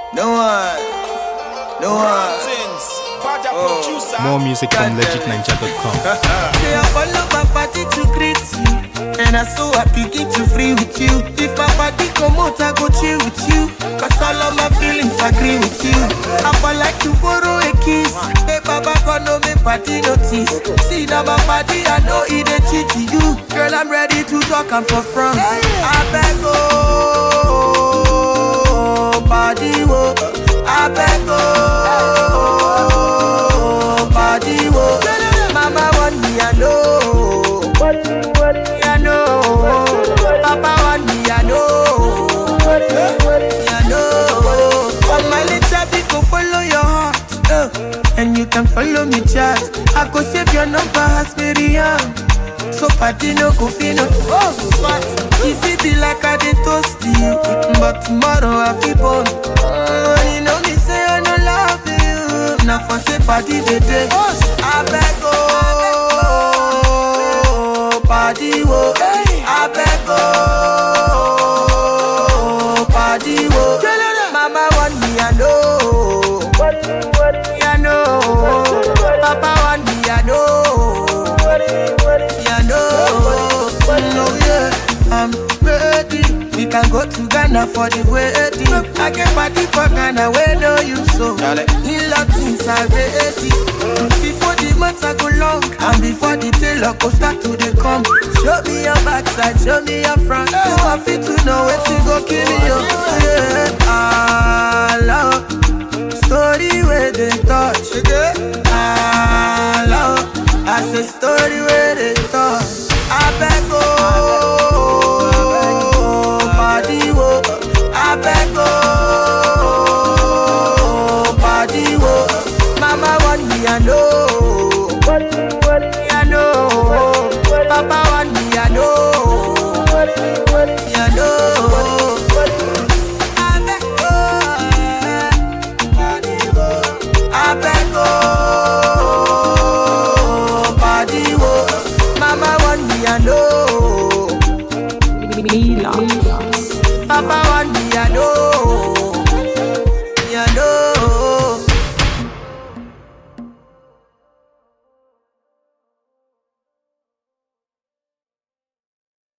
No one. No one. More music from legitninja.com. Say I follow my party to greet you. And I so I begin to free with you. If my party come out, I go chill with you. Cause all of my feelings agree with you. I for like to borrow a kiss. Hey, Baba, God, no me party notice. See now my party, I know it a cheat to you. Girl, I'm ready to talk, I'm for front. I beg, oh, body, oh. I beg, oh, body, oh. Mama want me, I know. Me, I know. Papa want me, I know. Me, I know. All my little people follow your heart. Uh, and you can follow me, chat. I go save your number, as Miriam. So party no go fit no Oh, smart If it be like I did toast you But tomorrow I feel born oh, You know me say I no love you Now for say party the day I beg oh Party wo I beg oh Party wo Mama want me I know Me I know Papa want me I know yeah, no, no, yeah, I'm ready. We can go to Ghana for the wedding. I can party for Ghana where no you so. In things are ready. Before the months I go long, and before the tailor go start to the come. Show me your backside, show me your front. So I fit to know where to go kill me, yo.